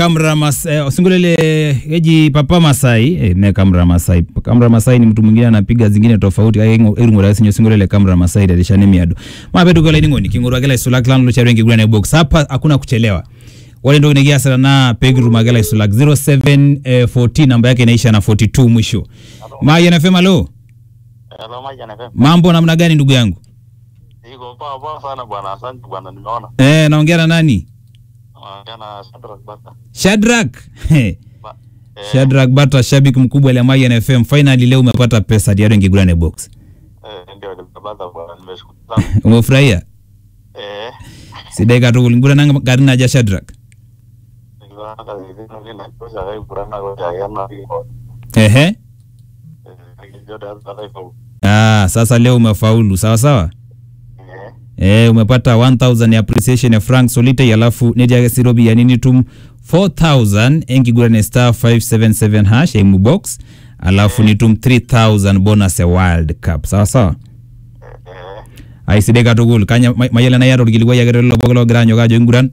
Kamra Masai, eh, osingolele eji Papa Masai eh, me Kamra Masai. Kamra Masai ni mtu mwingine anapiga zingine tofauti kake irungura kasi nyo singolele Kamra Masai dalishane miado. Mabedu gola ingoni kingurwa gela isulak lan lo charengi gura box. Hapa hakuna kuchelewa. Wale ndio negia sana na Pegru Magala isulak 0714 namba yake inaisha na 42 mwisho. Maya anasema lo. Hello, Mike NFM. Mambo namna gani ndugu yangu? Iko poa poa sana bwana, asante bwana, nimeona. Eh, naongea na nani? Naongea na Shadrack Bata. Shadrack. He. Ba- eh, Shadrack Bata, shabiki mkubwa wa Mayan FM. Finally leo umepata pesa diado ingigurane box. eh, ndio Bata bwana, nimeshukuru sana. Umefurahia? Eh, Sidai katu kulingura nanga gari naja Shadrack. nikiwa hata zingine vile kosha kai kurana kwa yana hiyo. Ehe. Eh, nikijua hata hivyo. Ah, sasa leo umefaulu. Sawa sawa? Eh, Eh, umepata 1000 ya appreciation ya Frank Solite alafu neti yake sirobi ya nini tum 4000 engigurane star 577 hash emu box alafu ni tum 3000 bonus ya World Cup. Sawa sawa? eh, Ai sidai katukul kanya ma- mayele na yaro kilikuwa ya gero lobo lo granyo kajo inguran.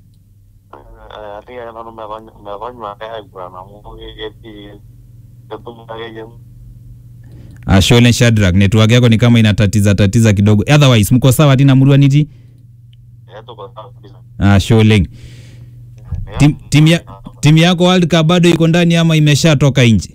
eh, ati ya nanu mefanya mefanya kai kurana mungu yeti. Ketum kage Ashole Shadrack network yako ni kama inatatiza tatiza kidogo. Otherwise mko sawa tina murua niti? yetu kwa sababu kabisa. Ashole. Tim, tim, ya, timu yako World Cup bado iko ndani ama imeshatoka nje?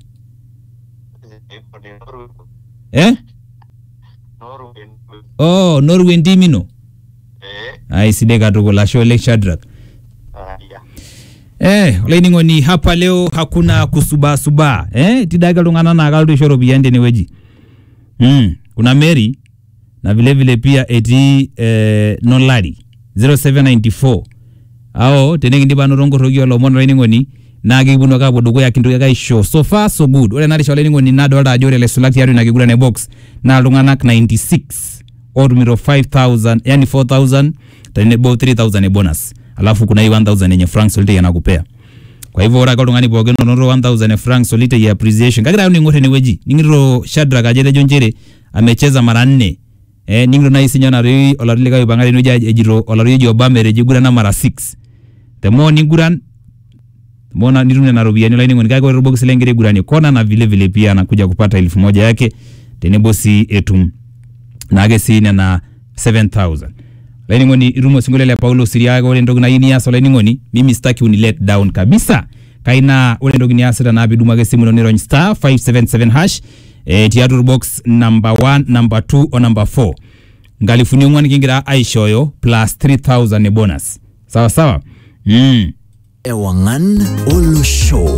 Iko ni Norway. Eh? Norway. Oh, Norway ndimino. Eh, Ai sidai katukul ashole Shadrack. ah, ya. Eh, olainining'oni hapa leo hakuna kusubasuba eh, tidake iltung'anak naa kalotu aisho ropiyiani tenewueji mm, kuna Mary na vile vile pia etii eh, Nolari 0794 ao tenikindip anoto nkoroki olomon olainining'oni naa kikiponu ake apuo dukuya kintoki ake aisho so far so good ore ena risha olainining'oni nadolta ajo ore ilaisulak tiatua ina kiguran e box naa iltung'anak 96 otumito 5000 yani 4000 tenebo 3000 e bonus alafu kuna hii 1000 yenye Frank Solitei anakupea kwa hivyo ore ake oltung'ani pookin onoto 1000 e Frank Solitei ya appreciation kagira ayo ning'or enewueji ning'irito Shadrack ajo etejo nchere amecheza mara nne eh, ning'irito nai sinye onaroi olari likae oipang'a tenewueji ejito olari oji Obama etejo igurana mara 6 the more niguran mbona nitum nena ropiyiani olainining'oni kake ore box lengira iguranie kona na vile vile pia anakuja kupata elfu moja yake tenebo si etum naake sii nena 7000 olainining'oni itum osinkolio le Paulo Siriaga ore entoki nayieu nias olainining'oni mimi sitaki uni let down kabisa kaina ore entoki niasita naa piidumu ake simu ino nirony star 577 hash eh, tiatua box number 1 number 2 o number 4 nkalifuni ong'uan kingira aishooyo plus 3000 e bonus sawa sawa mm. Ewangan Olo Show.